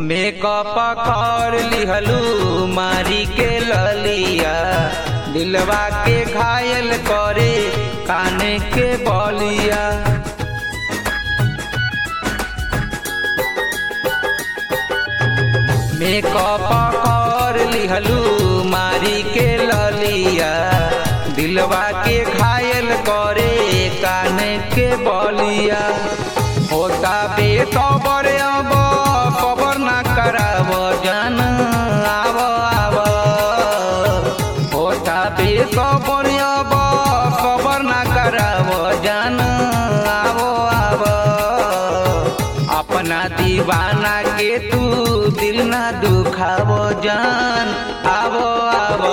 makeup कर लिहलू मारी के ललिया दिलवा के घायल करे काने के बलिया मेकअप कर लिहलू मारी के ललिया दिलवा के घायल करे काने के बलिया होता बे खबर अब खबर ना कराब जान आव आव होता बे खबर अब खबर ना कराब जान आव आव अपना दीवाना के तू दिल ना दुखाव जान आवो आवो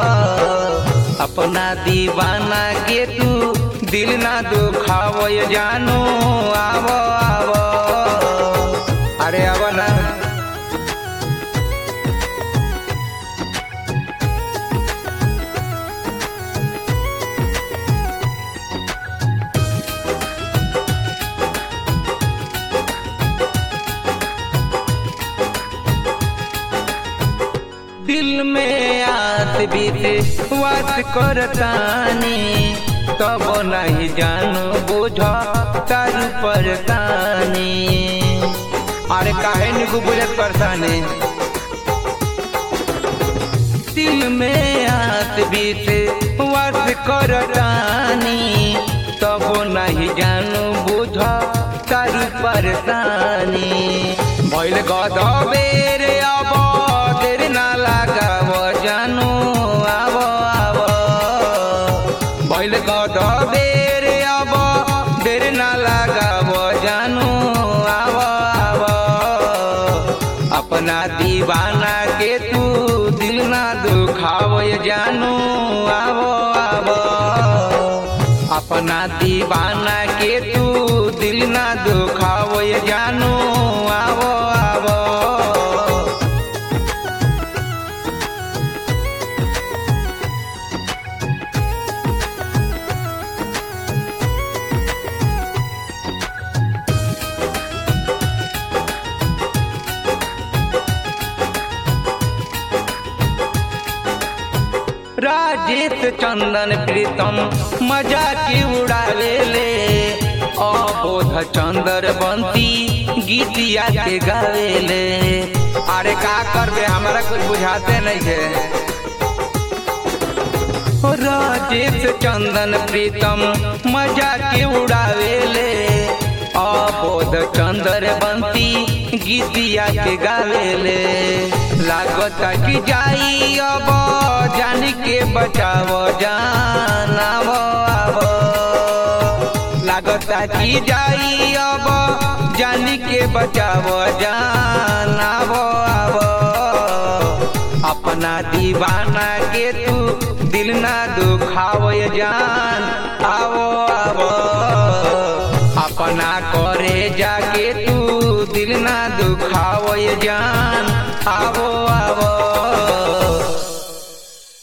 अपना दीवाना के तू दिल ना दुखाव जानो आवो आवो अरे आवो ना दिल में आत बीत वात करतानी तब नहीं जानो बुझ तारू परतानी अरे काहे निकू बुझत परतानी दिल में आत बीत वात करतानी तब नहीं जानो बुझ तारू परतानी भइल गदबेर अब देर ना लगाव जानु आव आव भइल गदबेर अब देर ना लगाव जानु आव आव अपना दीवाना के तू दिल ना दुखाव जानु आव आव अपना दीवाना के तू दिल ना दुखाव जानु आवो आवो राजेश चंदन प्रीतम मजा की उड़ावे ले अबोध चंदर बंती गीतिया के गावे ले अरे का करबे हमरा कुछ बुझाते नहीं है राजेश चंदन प्रीतम मजा के उड़ावे ले अबोध चंदर बंती गीतिया के गावे ले लागता कि जाई अब जान के बचाव जान आवो आवो लागता कि जाई अब जान के बचाव जान आवो आवो अपना दीवाना के तू दिल ना दुखाव जान आवो आवो अपना करे जाके तू दिल ना दुखाव जान आवो आवो